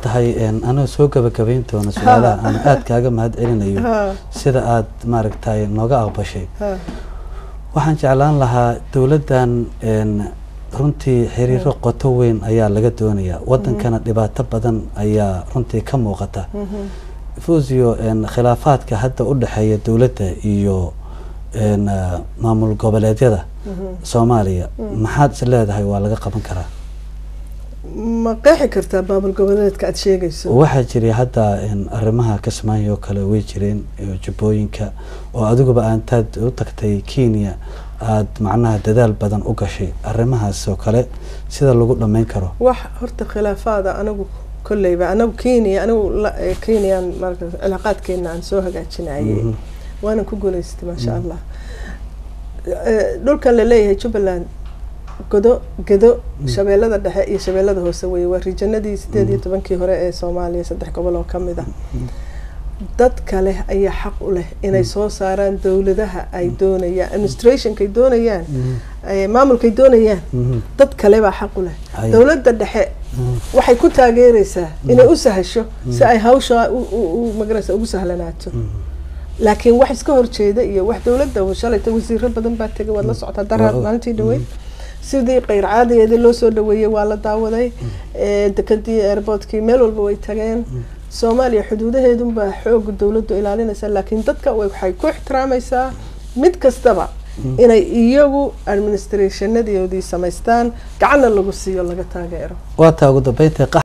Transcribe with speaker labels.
Speaker 1: tahay anoo soo gabagabayn doona su-aalaha aan aada kaaga mahad celinayo sida aada maaragtay nooga aqbashay waxaan jeclaan lahaa dowladdan runtii xiriiro qoto weyn ayaa laga doonayaa wadankana dhibaato badan ayaa runtii ka muuqata fusio khilaafaadka hadda u dhexeeya dowladda iyo maamul goboleedyada soomaaliya maxaad is leedahay waa laga qaban karaa
Speaker 2: ma qeexi kartaa maamul goboleedka aada sheegayso
Speaker 1: waxaa jiray hadda arrimaha kismaayo oo kale way jireen jubbooyinka oo adiguba aantaad u tagtay kenya aada macnaha dadaal badan u gashay arrimahaas oo kale sida lagu dhammayn karo
Speaker 2: wax horta khilaafaada anagu kolleyba anagu kenya anigu kenyaan marka cilaaqaadkeena aan soo hagaajinayay waanan ku guuleystay maasha allah dhulkan laleeyahay jubbaland godo gedo shabeellada dhexe iyo shabeellada hoose weye waa rijanadii sideed iyo tobankii hore ee soomaaliya saddex gobol oo kamid ah dad kale ayaa xaq u leh inay soo saaraan dowladaha ay doonayaan administrationkay doonayaan maamulkay doonayaan dad kale baa xaq u leh dowladda dhexe waxay ku taageereysaa inay u sahasho si ay hawsha magarasa ugu sahlanaato laakiin wax iska horjeeda iyo wax dowladda shalayta wasiiro badan baa tegay waad la socotaa daraad maalintii dhaweyd sidii keyr caadigeedii loo soo dhaweeyey waa la daawaday dekadii airboortkii meel walba way tageen soomaaliya xuduudaheedunbaa xooga dowladdu ilaalinaysaa laakiin dadka waxay ku ixtiraamaysaa mid kastaba inay iyagu administrationadoodii samaystaan gacanna lagu siiyo laga taageero
Speaker 1: waa taa ugu dambeynta